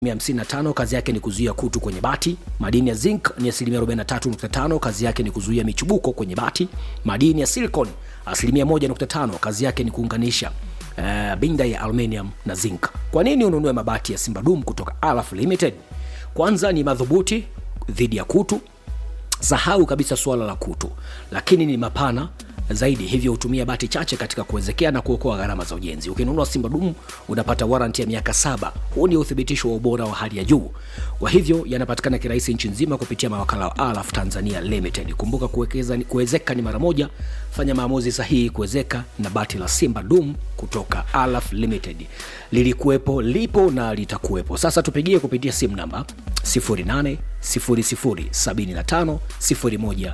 55 kazi yake ni kuzuia kutu kwenye bati. Madini ya zinc ni asilimia 43.5 kazi yake ni kuzuia michubuko kwenye bati. Madini ya silicon asilimia 1.5 kazi yake ni kuunganisha uh, binda ya aluminium na zinc. Kwa nini ununue mabati ya Simba Dum kutoka Alaf Limited? Kwanza ni madhubuti dhidi ya kutu, sahau kabisa suala la kutu, lakini ni mapana zaidi, hivyo hutumia bati chache katika kuwezekea na kuokoa gharama za ujenzi. Ukinunua Simba Dumu unapata waranti ya miaka saba. Huu ni uthibitisho wa ubora wa hali ya juu. Kwa hivyo yanapatikana kirahisi nchi nzima kupitia mawakala wa Alaf Tanzania Limited. Kumbuka kuwekeza, kuwezeka ni mara moja. Fanya maamuzi sahihi kuwezeka na bati la Simba Dum kutoka Alaf Limited. Lilikuwepo, lipo na litakuwepo. Sasa tupigie kupitia simu namba 08 00 75 01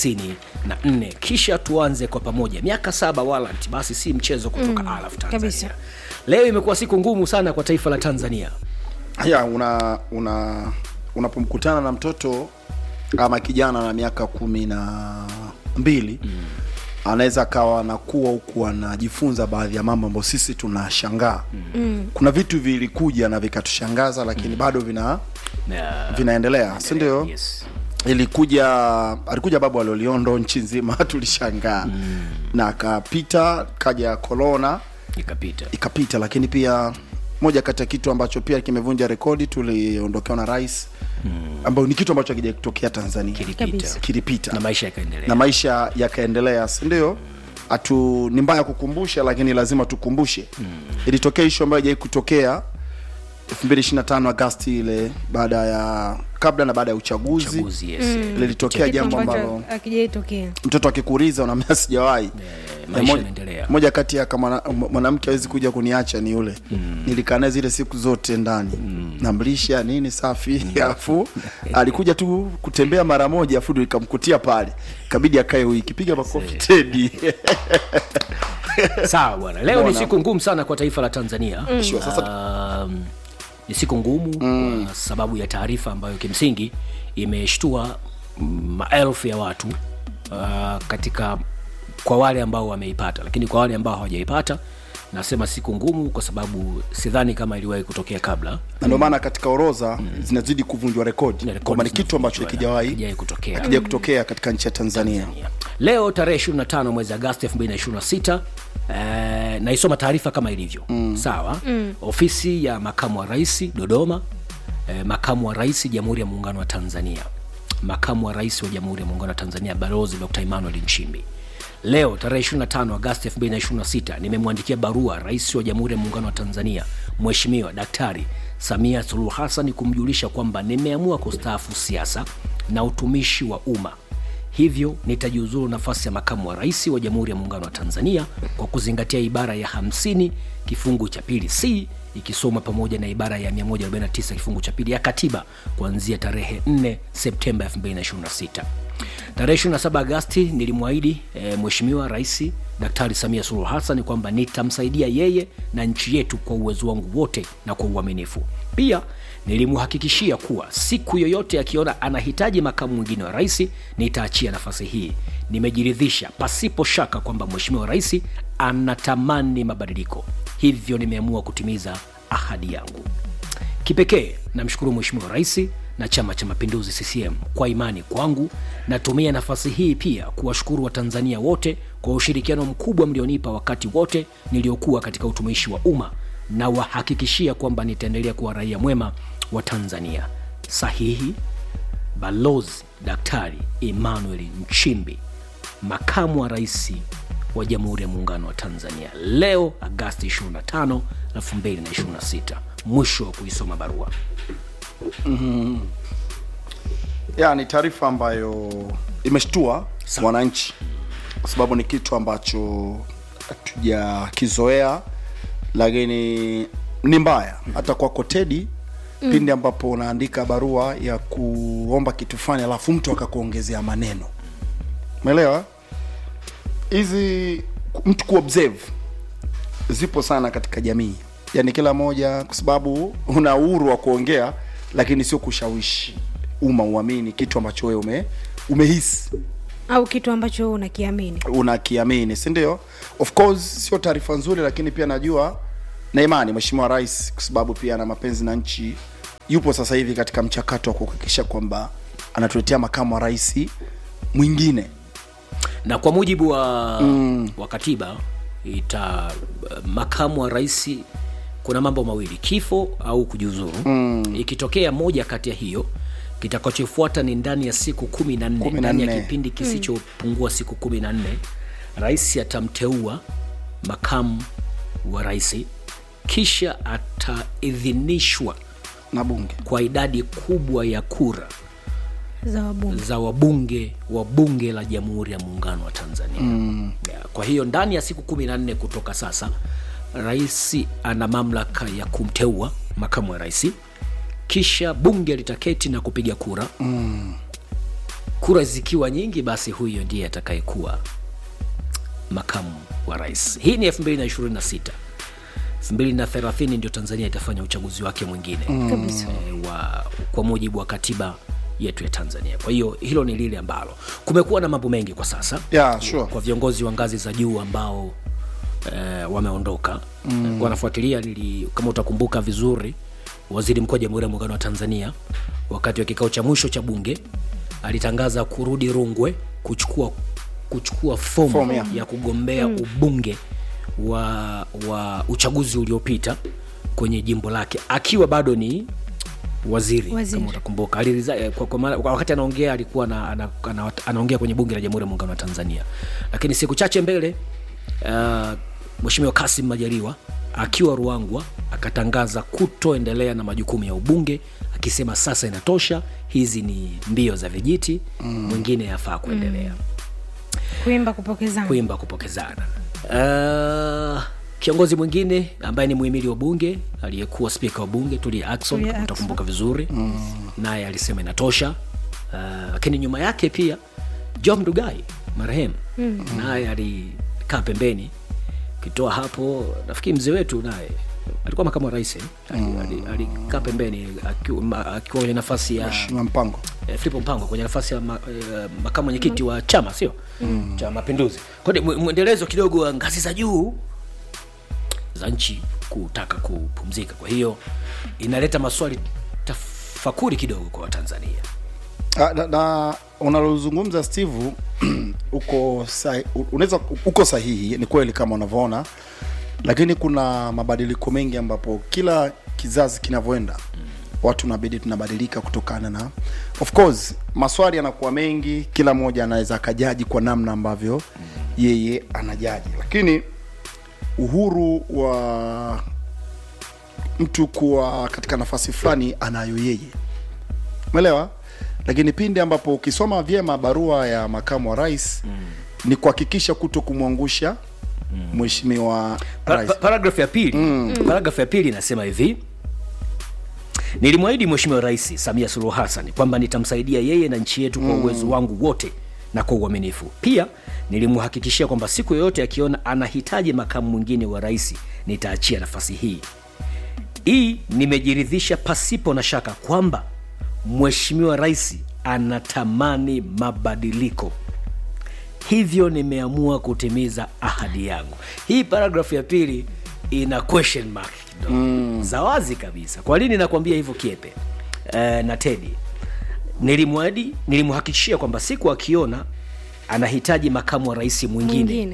94 kisha tuanze kwa pamoja. Miaka saba warrant, basi si mchezo kutoka mm, Alaf Tanzania. kabisa. Leo imekuwa siku ngumu sana kwa taifa la Tanzania. ya una una unapomkutana na mtoto ama kijana na miaka kumi na mbili mm. anaweza akawa anakuwa huku anajifunza baadhi ya mambo ambayo sisi tunashangaa mm. kuna vitu vilikuja na vikatushangaza lakini mm. bado vina Na- vinaendelea si ndio Yes. ilikuja alikuja babu aloliondo nchi nzima tulishangaa mm. na akapita kaja korona Ikapita. ikapita lakini pia moja kati ya kitu ambacho pia kimevunja rekodi tuliondokewa na rais mm. ambayo ni kitu ambacho akija kutokea tanzania Kilipita. Kabisa. kilipita Na maisha yakaendelea. na maisha yakaendelea sindio hatu ni mbaya kukumbusha lakini lazima tukumbushe mm. ilitokea ishu ambayo ijai kutokea 2025 agasti ile baada ya kabla na baada ya uchaguzi, Uchaguzi, yes. lilitokea Kitu jambo ambacho ambalo akijaitokea mtoto akikuuliza unaambia sijawahi Na maisha moja- yanaendelea. moja kati ya kama mwana- mwanamke awezi kuja kuniacha ni yule mm. nilikaa naye zile siku zote ndani mm. namlisha nini safi alafu alikuja tu kutembea mara moja afu ndo ikamkutia pale kabidi akae wiki piga makofi tedi Sawa bwana, leo ni Bwana. siku ngumu sana kwa taifa la Tanzania. Sure, sasa- Um, ni siku ngumu kwa sababu ya taarifa ambayo kimsingi imeshtua mm, maelfu ya watu uh, katika kwa wale ambao wameipata, lakini kwa wale ambao hawajaipata nasema siku ngumu kwa sababu sidhani kama iliwahi kutokea kabla. na ndio maana katika orodha zinazidi kuvunjwa rekodi Zile rekodi kwamba ni kitu ambacho zinavunjwa, hakijawahi hakijawahi kutokea. hakija kutokea katika nchi ya tanzania Leo tarehe 25 mwezi Agosti 2026 eh, naisoma taarifa kama ilivyo mm. Sawa mm. Ofisi ya makamu wa rais Dodoma, eh, makamu wa rais Jamhuri ya Muungano wa Tanzania, makamu wa rais wa Jamhuri ya Muungano wa Tanzania Balozi Dr. Emmanuel Nchimbi leo tarehe 25 Agosti 2026 nimemwandikia barua rais wa Jamhuri ya Muungano wa Tanzania Mheshimiwa Daktari Samia Suluhu Hassan kumjulisha kwamba nimeamua kustaafu siasa na utumishi wa umma hivyo nitajiuzuru nafasi ya makamu wa rais wa Jamhuri ya Muungano wa Tanzania kwa kuzingatia ibara ya 50 kifungu cha pili c ikisoma pamoja na ibara ya 149 kifungu cha pili ya katiba kuanzia tarehe 4 Septemba 2026. Tarehe 27 Agasti nilimwahidi e, Mheshimiwa Rais Daktari Samia Suluhu Hassan kwamba nitamsaidia yeye na nchi yetu kwa uwezo wangu wote na kwa uaminifu. Pia nilimhakikishia kuwa siku yoyote akiona anahitaji makamu mwingine wa rais nitaachia nafasi hii. Nimejiridhisha pasipo shaka kwamba Mheshimiwa Rais anatamani mabadiliko, hivyo nimeamua kutimiza ahadi yangu. Kipekee namshukuru Mheshimiwa Rais na Chama cha Mapinduzi CCM kwa imani kwangu. Natumia nafasi hii pia kuwashukuru Watanzania wote kwa ushirikiano mkubwa mlionipa wakati wote niliokuwa katika utumishi wa umma na wahakikishia kwamba nitaendelea kuwa raia mwema wa Tanzania. Sahihi Balozi Daktari Emmanuel Nchimbi, makamu wa rais wa Jamhuri ya Muungano wa Tanzania, leo Agasti 25, 2026. Mwisho wa kuisoma barua. ya ni taarifa ambayo imeshtua Sawa. wananchi kwa sababu ni kitu ambacho hatujakizoea lakini ni mbaya hata kwako tedi mm. pindi ambapo unaandika barua ya kuomba kitu fulani alafu mtu akakuongezea maneno umeelewa hizi mtu kuobserve zipo sana katika jamii yaani kila moja kwa sababu una uhuru wa kuongea lakini sio kushawishi umma uamini kitu ambacho wewe ume, umehisi au kitu ambacho wewe unakiamini unakiamini si ndio of course sio taarifa nzuri lakini pia najua na imani mheshimiwa rais kwa sababu pia ana mapenzi na nchi yupo sasa hivi katika mchakato wa kuhakikisha kwamba anatuletea makamu wa rais mwingine na kwa mujibu wa, mm. wa katiba ita makamu wa rais kuna mambo mawili kifo au kujiuzuru mm. ikitokea moja kati ya hiyo kitakachofuata ni ndani ya siku kumi na nne Kumi na ndani ya nne. kipindi kisichopungua siku kumi na nne rais atamteua makamu wa rais kisha ataidhinishwa na bunge kwa idadi kubwa ya kura za wabunge za wabunge wa bunge la jamhuri ya muungano wa tanzania mm. kwa hiyo ndani ya siku kumi na nne kutoka sasa rais ana mamlaka ya kumteua makamu wa rais kisha bunge litaketi na kupiga kura mm. kura zikiwa nyingi basi huyo ndiye atakayekuwa makamu wa rais hii ni 226 230 ndio tanzania itafanya uchaguzi wake mwingine kabisa eh, wa, kwa mujibu wa katiba yetu ya tanzania kwa hiyo hilo ni lile ambalo kumekuwa na mambo mengi kwa sasa yeah, sure. kwa viongozi wa ngazi za juu ambao eh, wameondoka mm. wanafuatilia nili, kama utakumbuka vizuri waziri mkuu wa jamhuri ya muungano wa tanzania wakati wa kikao cha mwisho cha bunge alitangaza kurudi rungwe kuchukua kuchukua fomu Fomu, yeah. ya kugombea mm. ubunge wa, wa uchaguzi uliopita kwenye jimbo lake akiwa bado ni waziri, Waziri. kama utakumbuka Aliriza- eh, kwa, kwa, maana- kwa wakati anaongea alikuwa na, ana, ana, anaongea kwenye bunge la jamhuri ya muungano wa tanzania lakini siku chache mbele uh, mweshimiwa kasim majaliwa akiwa ruangwa akatangaza kutoendelea na majukumu ya ubunge akisema sasa inatosha hizi ni mbio za vijiti mm. mwingine yafaa kuendelea mm kuimba kupokezana kuimba kupokezana uh, kiongozi mwingine ambaye ni muhimili wa bunge aliyekuwa spika wa bunge tulia akson Tulia kama Ackson. utakumbuka vizuri mm. naye alisema inatosha uh, lakini nyuma yake pia john mdugai marehemu mm. naye alikaa pembeni kitoa hapo nafikiri mzee wetu naye alikuwa makamu wa rais eh? Ali- ali- alikaa pembeni akiwa ma- akiwa kwenye nafasi ya Mheshimiwa mpango eh, Filipo Mpango kwenye nafasi ya ma, eh, makamu mwenyekiti wa chama sio mm. cha Mapinduzi. Kwa hiyo mwe- mwendelezo kidogo wa ngazi za juu za nchi kutaka kupumzika. Kwa hiyo inaleta maswali tafakuri kidogo kwa Watanzania. Ah, na, na unalozungumza steve uko sahi- u- unaweza uko sahihi ni kweli kama unavyoona lakini kuna mabadiliko mengi ambapo kila kizazi kinavyoenda watu nabidi tunabadilika kutokana na of course maswali yanakuwa mengi kila mmoja anaweza akajaji kwa namna ambavyo yeye anajaji lakini uhuru wa mtu kuwa katika nafasi fulani anayo yeye umeelewa lakini pindi ambapo ukisoma vyema barua ya makamu wa rais mm. ni kuhakikisha kuto kumwangusha mheshimiwa Pa, rais pa, paragrafu ya pili mm. paragrafu ya pili inasema hivi nilimwahidi mheshimiwa rais samia suluhu hassan kwamba nitamsaidia yeye na nchi yetu kwa uwezo wangu wote na kwa uaminifu pia nilimhakikishia kwamba siku yoyote akiona anahitaji makamu mwingine wa rais nitaachia nafasi hii hii nimejiridhisha pasipo na shaka kwamba mheshimiwa rais anatamani mabadiliko hivyo nimeamua kutimiza ahadi yangu hii paragrafu ya pili ina question mark kidogo mm. za wazi kabisa kwa nini nakwambia hivyo kiepe e, na tedi nilimwadi nilimhakikishia kwamba siku akiona anahitaji makamu wa rais mwingine, mwingine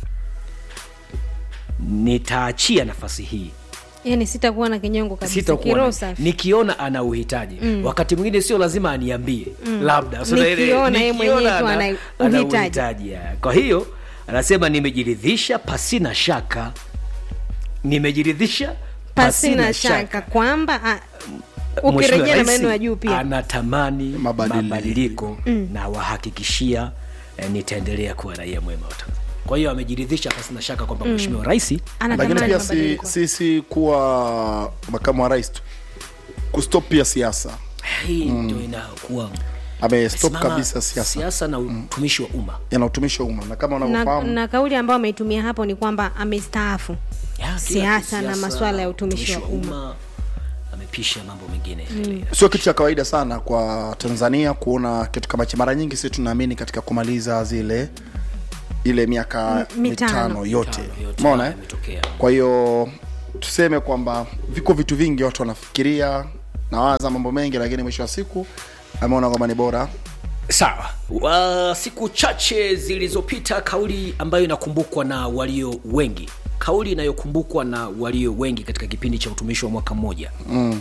nitaachia nafasi hii yani sitakuwa na kinyongo kabisa sitakuwa kiroho na- safi nikiona ana uhitaji mm. wakati mwingine sio lazima aniambie mm. labda So, ile- Nikiona yeye nikiona mwenyewe tu ana- ana ana uhitaji. uhitaji, ya. kwa hiyo anasema nimejiridhisha pasina shaka nimejiridhisha pasina shaka kwamba ah, ukirejea na Mheshimiwa maneno ya Rais juu pia anatamani Mabadiliko. mabadiliko na wahakikishia eh, nitaendelea kuwa raia mwema wa Tanzania. kwa hiyo amejiridhisha pasina shaka kwamba mheshimiwa rais lakini anatamani pia si, mabadiliko si, si kuwa makamu wa rais tu kustop pia siasa hii ndio inakuwa amestop Simama kabisa siasa siasa na utumishi wa umma yana utumishi wa umma na kama na, unavyofahamu na kauli ambayo ameitumia hapo ni kwamba amestaafu Ya, kila Siasa na kisiasa, masuala ya utumishi wa umma. amepisha mambo mengine sio kitu cha kawaida sana kwa tanzania kuona kitu kama hichi mara nyingi sisi tunaamini katika kumaliza zile ile miaka M- mitano. mitano yote Mitano yote umeona eh? yametokea. kwa hiyo tuseme kwamba viko vitu vingi watu wanafikiria nawaza mambo mengi lakini mwisho wa siku ameona kwamba ni bora sawa wa siku chache zilizopita kauli ambayo inakumbukwa na walio wengi kauli inayokumbukwa na walio wengi katika kipindi cha utumishi wa mwaka mmoja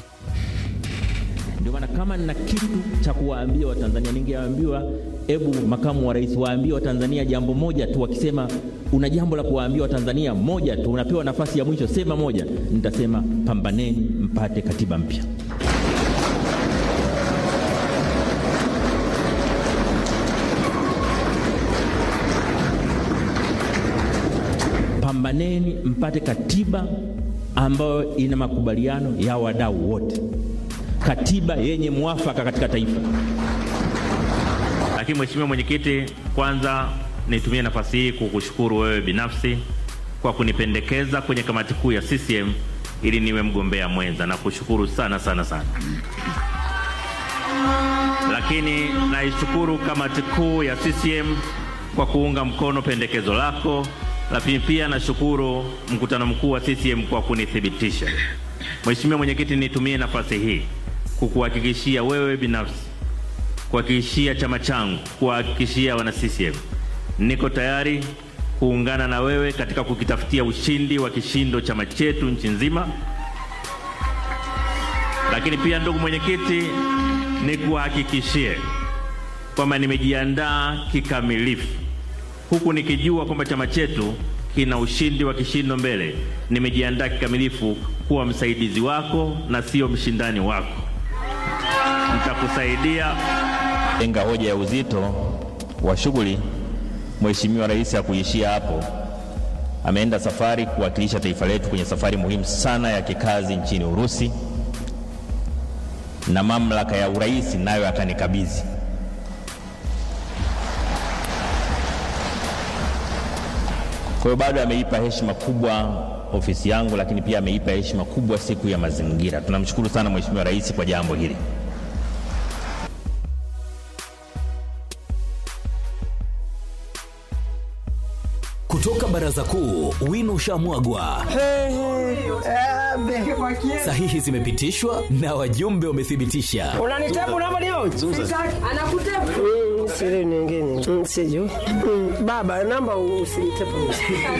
Ndio maana kama nina kitu cha kuwaambia Watanzania, ningewaambiwa hebu makamu wa rais waambie Watanzania jambo moja tu. Wakisema una jambo la kuwaambia Watanzania moja tu, unapewa nafasi ya mwisho, sema moja. Nitasema pambaneni mpate katiba mpya. Pambaneni mpate katiba ambayo ina makubaliano ya wadau wote, katiba yenye mwafaka katika taifa. Lakini Mheshimiwa Mwenyekiti, kwanza nitumie nafasi hii kukushukuru wewe binafsi kwa kunipendekeza kwenye kamati kuu ya CCM ili niwe mgombea mwenza na kushukuru sana sana sana. Lakini naishukuru kamati kuu ya CCM kwa kuunga mkono pendekezo lako, lakini pia nashukuru mkutano mkuu wa CCM kwa kunithibitisha. Mheshimiwa Mwenyekiti, nitumie nafasi hii kukuhakikishia wewe binafsi kuhakikishia chama changu, kuwahakikishia wana CCM, niko tayari kuungana na wewe katika kukitafutia ushindi wa kishindo chama chetu nchi nzima. Lakini pia ndugu mwenyekiti, nikuhakikishie kwamba nimejiandaa kikamilifu, huku nikijua kwamba chama chetu kina ushindi wa kishindo mbele. Nimejiandaa kikamilifu kuwa msaidizi wako na sio mshindani wako. Nitakusaidia Lenga hoja ya uzito wa shughuli, Mheshimiwa Rais hakuishia hapo. Ameenda safari kuwakilisha taifa letu kwenye safari muhimu sana ya kikazi nchini Urusi, na mamlaka ya urais nayo akanikabidhi. Kwa hiyo bado ameipa heshima kubwa ofisi yangu, lakini pia ameipa heshima kubwa siku ya mazingira. Tunamshukuru sana Mheshimiwa Rais kwa jambo hili. Kutoka baraza kuu, wino ushamwagwa, sahihi zimepitishwa na wajumbe wamethibitisha. unanitepu namba leo Mm, siri nyingine Mm, sijui Mm, baba namba usinitepu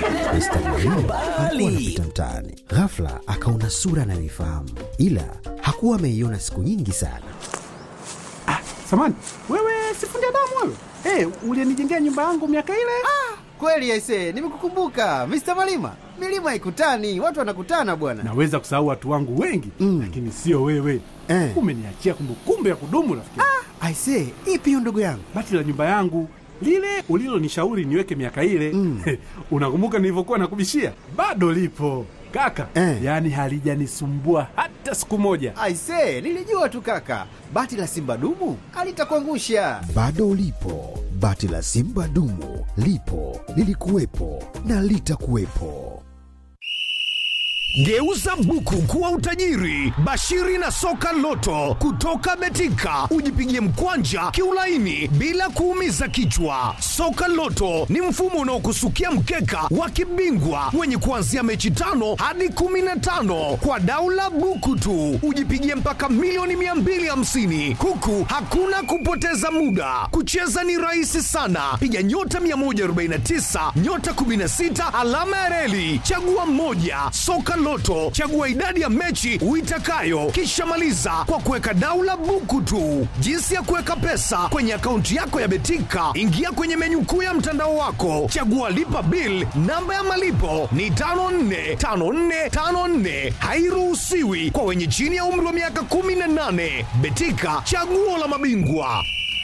Bali Anapita mtaani, ghafla akaona sura anayoifahamu, ila hakuwa ameiona siku nyingi sana. Samani, wewe sifundi damu wewe? Hey, ulienijengea nyumba yangu miaka ile? Kweli aise, nimekukumbuka Mr. Malima. Milima ikutani, watu wanakutana bwana. Naweza kusahau watu wangu wengi Mm. lakini sio wewe. Eh. Umeniachia kumbukumbu ya kudumu rafiki. Ah. Aise, ipi hiyo ndugu yangu? Bati la nyumba yangu lile ulilonishauri niweke miaka ile Mm. unakumbuka nilivyokuwa nakubishia? Bado lipo kaka, Eh. yaani halijanisumbua hata siku moja. Aise, nilijua tu kaka. Bati la Simba dumu alitakuangusha. Bado ulipo, bati la Simba dumu lipo, lilikuwepo na litakuwepo. Geuza buku kuwa utajiri. Bashiri na soka loto kutoka Betika, ujipigie mkwanja kiulaini bila kuumiza kichwa. Soka loto ni mfumo unaokusukia mkeka wa kibingwa wenye kuanzia mechi tano hadi kumi na tano kwa daula buku tu, ujipigie mpaka milioni 250 huku hakuna kupoteza muda. Kucheza ni rahisi sana, piga nyota 149 nyota 16 alama ya reli, chagua moja. Soka Loto, chagua idadi ya mechi uitakayo, kisha maliza kwa kuweka daula buku tu. Jinsi ya kuweka pesa kwenye akaunti yako ya Betika, ingia kwenye menyu kuu ya mtandao wako, chagua lipa bill. Namba ya malipo ni 545454, hairuhusiwi kwa wenye chini ya umri wa miaka 18. Betika, chaguo la mabingwa.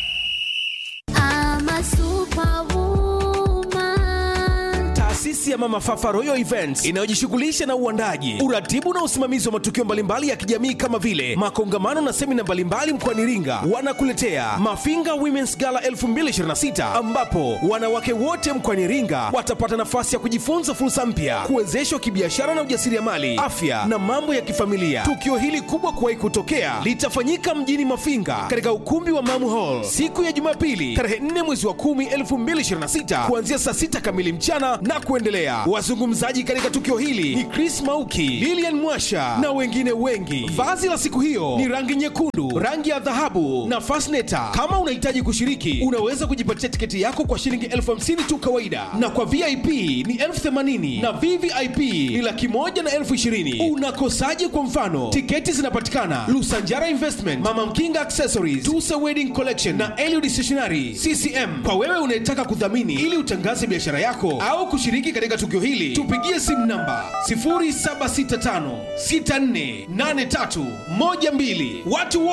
Taasisi ya Mama Fafa Royal Events inayojishughulisha na uandaji, uratibu na usimamizi wa matukio mbalimbali ya kijamii kama vile makongamano na semina mbalimbali mkoani Iringa, wanakuletea Mafinga Women's Gala 2026 ambapo wanawake wote mkoani Iringa watapata nafasi ya kujifunza fursa mpya, kuwezeshwa kibiashara na ujasiriamali, afya na mambo ya kifamilia. Tukio hili kubwa kuwahi kutokea litafanyika mjini Mafinga katika ukumbi wa Mamu Hall siku ya Jumapili tarehe 4 mwezi wa 10 2026 kuanzia saa 6 kamili mchana na kuendelea. kuendelea. Wazungumzaji katika tukio hili ni Chris Mauki, Lilian Mwasha na wengine wengi. Vazi la siku hiyo ni rangi nyekundu, rangi ya dhahabu na fasneta. Kama unahitaji kushiriki, unaweza kujipatia tiketi yako kwa shilingi elfu hamsini tu kawaida, na kwa VIP ni elfu themanini na VVIP ni laki moja na elfu ishirini. Unakosaje? Kwa mfano, tiketi zinapatikana Lusanjara Investment, Mama Mkinga Accessories, Tusa Wedding Collection na Eliud Stationery CCM. Kwa wewe unayetaka kudhamini ili utangaze biashara yako au kushiriki katika tukio hili, tupigie simu namba 0765648312. Watu wote